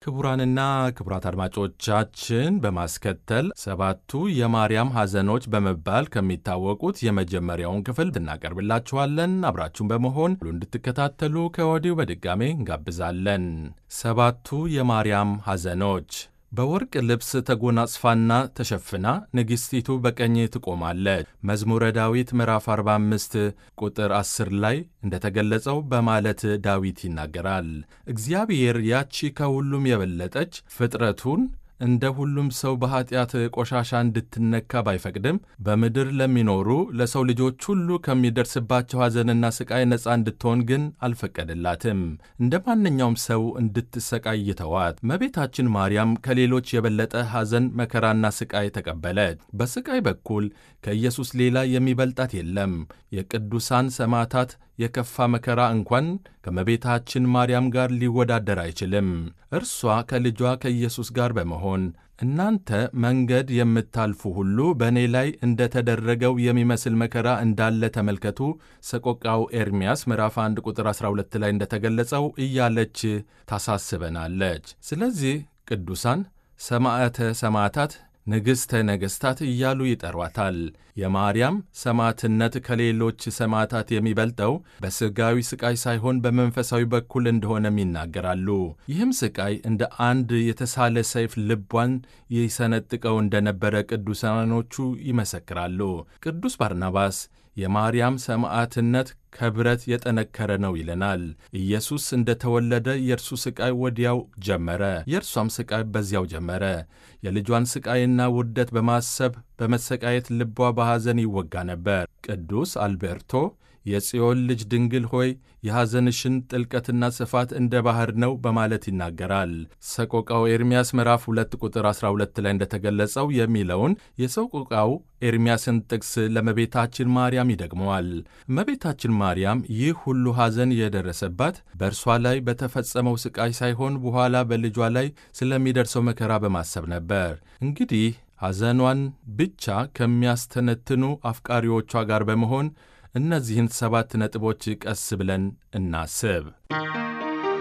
ክቡራንና ክቡራት አድማጮቻችን በማስከተል ሰባቱ የማርያም ሐዘኖች በመባል ከሚታወቁት የመጀመሪያውን ክፍል እናቀርብላችኋለን። አብራችሁን በመሆን ሁሉ እንድትከታተሉ ከወዲሁ በድጋሜ እንጋብዛለን። ሰባቱ የማርያም ሐዘኖች በወርቅ ልብስ ተጎናጽፋና ተሸፍና ንግሥቲቱ በቀኝ ትቆማለች። መዝሙረ ዳዊት ምዕራፍ 45 ቁጥር 10 ላይ እንደተገለጸው በማለት ዳዊት ይናገራል። እግዚአብሔር ያቺ ከሁሉም የበለጠች ፍጥረቱን እንደ ሁሉም ሰው በኀጢአት ቆሻሻ እንድትነካ ባይፈቅድም በምድር ለሚኖሩ ለሰው ልጆች ሁሉ ከሚደርስባቸው ሐዘንና ሥቃይ ነፃ እንድትሆን ግን አልፈቀደላትም። እንደ ማንኛውም ሰው እንድትሰቃይ ተዋት። እመቤታችን ማርያም ከሌሎች የበለጠ ሐዘን፣ መከራና ሥቃይ ተቀበለች። በሥቃይ በኩል ከኢየሱስ ሌላ የሚበልጣት የለም። የቅዱሳን ሰማዕታት የከፋ መከራ እንኳን ከእመቤታችን ማርያም ጋር ሊወዳደር አይችልም። እርሷ ከልጇ ከኢየሱስ ጋር በመሆን እናንተ መንገድ የምታልፉ ሁሉ በእኔ ላይ እንደ ተደረገው የሚመስል መከራ እንዳለ ተመልከቱ፣ ሰቆቃው ኤርምያስ ምዕራፍ 1 ቁጥር 12 ላይ እንደተገለጸው እያለች ታሳስበናለች። ስለዚህ ቅዱሳን ሰማዕተ ሰማዕታት ንግሥተ ነገሥታት እያሉ ይጠሯታል። የማርያም ሰማዕትነት ከሌሎች ሰማዕታት የሚበልጠው በሥጋዊ ሥቃይ ሳይሆን በመንፈሳዊ በኩል እንደሆነም ይናገራሉ። ይህም ሥቃይ እንደ አንድ የተሳለ ሰይፍ ልቧን ይሰነጥቀው እንደነበረ ቅዱሳኖቹ ይመሰክራሉ። ቅዱስ ባርናባስ የማርያም ሰማዕትነት ከብረት የጠነከረ ነው ይለናል። ኢየሱስ እንደ ተወለደ የእርሱ ሥቃይ ወዲያው ጀመረ፣ የእርሷም ሥቃይ በዚያው ጀመረ። የልጇን ሥቃይና ውርደት በማሰብ በመሰቃየት ልቧ በሐዘን ይወጋ ነበር። ቅዱስ አልቤርቶ የጽዮን ልጅ ድንግል ሆይ የሐዘንሽን ጥልቀትና ስፋት እንደ ባሕር ነው በማለት ይናገራል። ሰቆቃው ኤርምያስ ምዕራፍ 2 ቁጥር 12 ላይ እንደተገለጸው የሚለውን የሰቆቃው ኤርምያስን ጥቅስ ለእመቤታችን ማርያም ይደግመዋል። እመቤታችን ማርያም ይህ ሁሉ ሐዘን የደረሰባት በእርሷ ላይ በተፈጸመው ሥቃይ ሳይሆን በኋላ በልጇ ላይ ስለሚደርሰው መከራ በማሰብ ነበር። እንግዲህ ሐዘኗን ብቻ ከሚያስተነትኑ አፍቃሪዎቿ ጋር በመሆን እነዚህን ሰባት ነጥቦች ቀስ ብለን እናስብ።